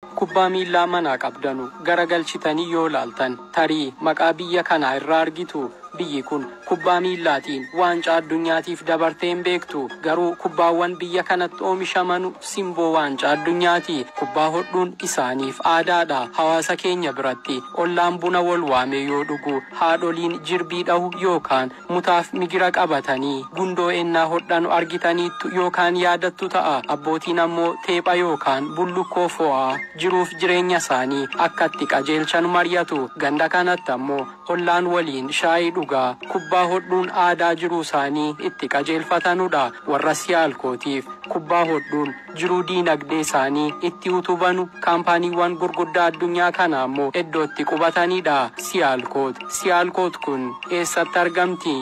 kubbaa miillaa manaa qabdanu garagalchitanii yoo laaltan tarii maqaa biyya kanaa irraa argitu biyyi kun kubbaa miillaatiin waancaa addunyaatiif dabartee hin beektu garuu kubbaawwan biyya kanatti oomishaman simboo waancaa addunyaati kubbaa hodhuun isaaniif aadaadha hawaasa keenya biratti ollaan buna wal waame yoo dhugu haadholiin jirbii dhahu yookaan mutaaf migira qabatanii gundoo ennaa hodhanu argitaniittu yookaan yaadattu ta'a abbootiin ammoo teepha yookaan bullukkoo fo'aa jiruuf jireenya isaanii akkatti qajeelchan mari'atu ganda kanatti ammoo ollaan waliin shaayii dhugaa kubbaa hodhuun aadaa jiruu isaanii itti qajeelfatanudha warra siyaalkootiif kubbaa hodhuun jiruu diinagdee isaanii itti utubanu kaampaaniiwwan gurguddaa addunyaa kana ammoo iddootti qubatanidha siyaalkoot siyaalkoot kun eessatti argamti.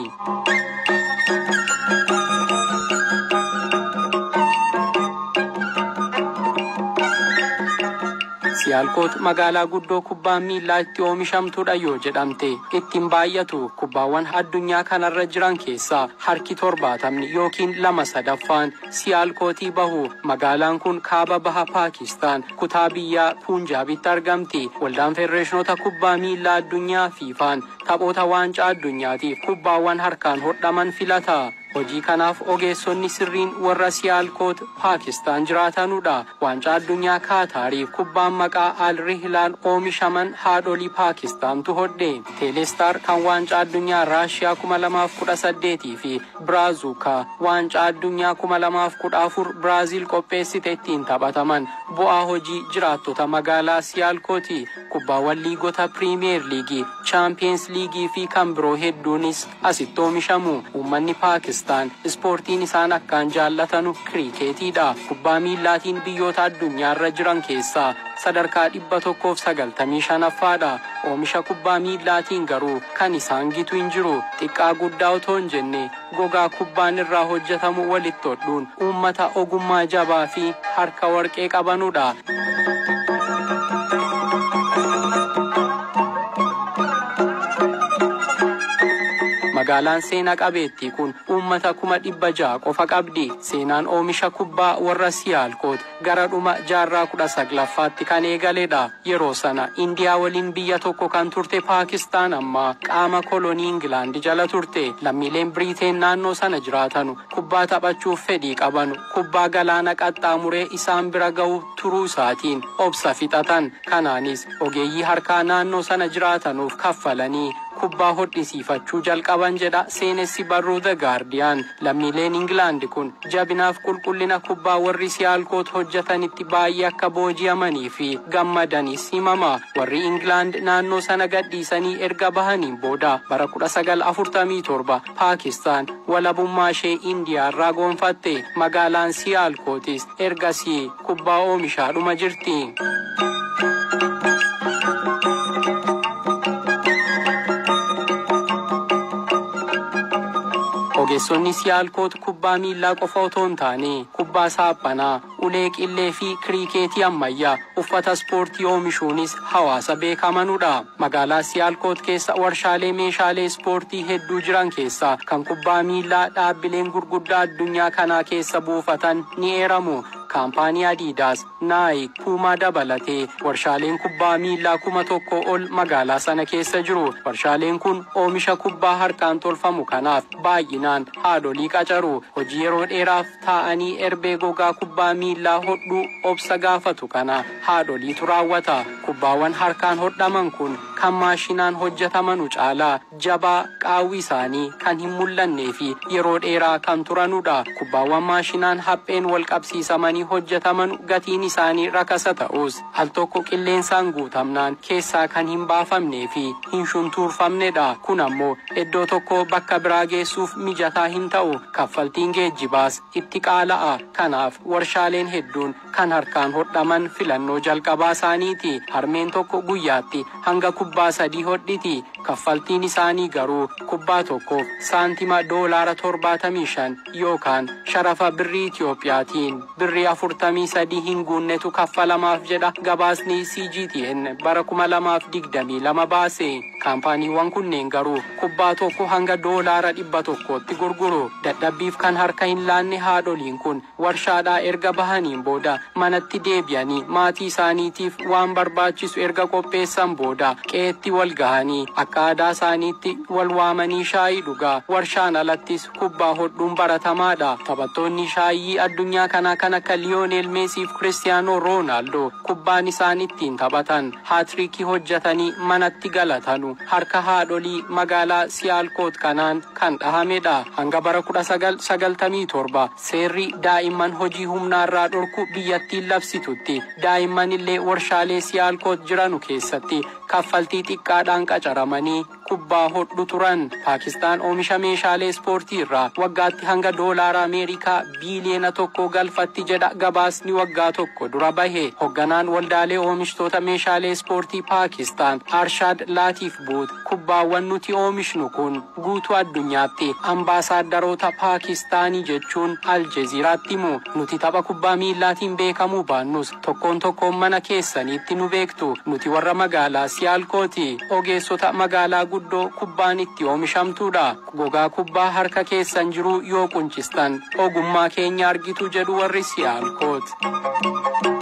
siyaalkoot magaalaa guddoo kubbaan miillaa itti oomishamtudha yoo jedhamte ittiin baay'atu kubbaawwan addunyaa kanarra jiran keessaa harki torbaatamni yookiin lama sadaffaan siyaalkootii bahu magaalaan kun kaaba baha paakistaan kutaa biyyaa puunjaabitti argamti waldaan federeeshinoota kubbaa miillaa addunyaa fiifaan taphoota waancaa addunyaatiif kubbaawwan harkaan hodhaman filata hojii kanaaf ogeessonni sirriin warra siyaalkoot paakistaan jiraatanudha waancaa addunyaa kaataariif kubbaan maqaa alrihilaan oomishaman haadholii paakistaantu hodhe teelestar kan waancaa addunyaa raashiyaa 2018 fi biraazuukaa waancaa addunyaa 2014 biraaziil qopheessite ittiin taphataman bu'aa hojii jiraattota magaalaa siyaalkooti kubbaawwan liigota piriimiyeer liigii chaampiyeens liigii fi kan biroo hedduunis asitti oomishamu uummanni paakistaan ispoortiin isaan akkaan jaallatanu kiriikeetiidha kubbaa miillaatiin biyyoota addunyaarra jiran keessaa sadarkaa dhibba tokkoof sagaltamii shanaffaadha oomisha kubbaa miillaatiin garuu kan isaan gitu hin jiru xiqqaa guddaa otoo hin jenne gogaa kubbaan irraa hojjetamu walitti hodhuun uummata ogummaa jabaa fi harka warqee qabanudha. magaalaan seenaa qabeettii kun uummata kuma dhibba ja'a qofa qabdi seenaan oomisha kubbaa warra siyaalkoot gara dhuma jaarraa kudha saglaffaatti kan eegaledha yeroo sana indiyaa waliin biyya tokko kan turte paakistaan ammaa qaama kolonii ingilaandi jala turte lammiileen biriiteen naannoo sana jiraatanu kubbaa taphachuuf fedhii qabanu kubbaa galaana qaxxaamuree isaan bira ga'u turuu isaatiin obsa fixatan kanaanis ogeeyyii harkaa naannoo sana jiraatanuuf kaffalanii kubbaa hodhisiifachuu jalqaban jedha seenessi barruu the gaardiyaan lammiileen ingilaandi kun jabinaaf qulqullina kubbaa warri siyaalkoot hojjetanitti baay'ee akka booji'amanii fi gammadanis himama warri ingilaand naannoo sana gadhiisanii erga bahaniin booda bara 1947 paakistaan walabummaa ishee indiyaa irraa goonfatte magaalaan siyaalkootis ergasii kubbaa oomishaadhuma jirti. ogeessonni siyaalkoot kubbaa miillaa qofa otoo hin taane kubbaa saaphanaa ulee qillee fi kiriikeetii ammayyaa uffata ispoortii oomishuunis hawaasa beekamanudha magaalaa siyaalkoot keessa warshaalee meeshaalee ispoortii hedduu jiran keessaa kan kubbaa miillaa dhaabbileen gurguddaa addunyaa kanaa keessa buufatan ni eeramu kaampaanii adiidaas naayik puumaa dabalatee warshaaleen kubbaa miillaa kuma tokko ol magaalaa sana keessa jiru warshaaleen kun oomisha kubbaa harkaan tolfamu kanaaf baay'inaan haadholii qacaru hojii yeroo dheeraaf taa'anii erbee gogaa kubbaa miillaa hodhuu obsa gaafatu kana haadholiitu raawwata kubbaawwan harkaan hodhaman kun kan maashinaan hojjetamanu caalaa jabaa qaawwi isaanii kan hin mul'annee fi yeroo dheeraa kan turanudha kubbaawwan maashinaan hapheen wal qabsiisamanii hojjetaman gatiin isaanii rakasa ta'us al tokko qilleensaan guutamnaan keessaa kan hin baafamnee fi hin shuntuurfamnedha kun ammoo iddoo tokko bakka biraa geessuuf mijataa hin ta'u kaffaltiin geejjibaas itti qaala'a kanaaf warshaaleen hedduun kan harkaan hodhaman filannoo jalqabaa isaaniiti harmeen tokko guyyaatti hanga kubbaa sadii hodhiti kaffaltiin isaanii garuu kubbaa tokkoof saantima doolaara torbaatamii shan yookaan sharafa birrii Itiyoophiyaatiin birrii afurtamii sadii hin guunnetu kaffalamaaf jedha gabaasni CGTN bara kuma lamaaf digdamii lama baase kaampaaniiwwan kunneen garuu kubbaa tokko hanga doolaara dhibba tokkootti gurguru dadhabbiif kan harka hin laanne haadholiin kun warshaadhaa erga bahaniin booda manatti deebi'anii maatii isaaniitiif waan barbaachisu erga qopheessan booda qeetti wal gahanii akka aadaa isaaniitti wal waamanii shaayii dhugaa warshaan alattis kubbaa hodhuun baratamaadha taphattoonni shaayii addunyaa kanaa kan akka liyoonel meesiif kiristiyaanoo roonaaldoo kubbaan isaan ittiin taphatan haatriikii hojjetanii manatti galatanu harka haadholii magaalaa siyaalkoot kanaan kan dhahamedha hanga bara 1997 seerri daa'imman hojii humnaarraa dhorku biyyattiin labsitutti daa'imman illee warshaalee siyaalkoot jiranu keessatti kaffaltii xiqqaadhaan qacaramanii kubbaa hodhu turan paakistaan oomisha meeshaalee ispoortii irraa waggaatti hanga doolaara ameerikaa biiliyeena tokko galfatti jedha gabaasni waggaa tokko dura bahe hoogganaan waldaalee oomishtoota meeshaalee ispoortii paakistaan arshaad laatiif buut kubbaawwan nuti oomishnu kun guutuu addunyaatti ambaasaadarota paakistaanii jechuun aljeziiraatti himu nuti tapha kubbaa miillaatiin beekamuu baannus tokkoon tokkoon mana keessaniitti nu beektu nuti warra magaalaa siyaalkooti ogeessota magaalaa guddoo kubbaan itti oomishamtuudha gogaa kubbaa harka keessan jiru yoo quncistan ogummaa keenya argitu jedhu warri siyaalkoot.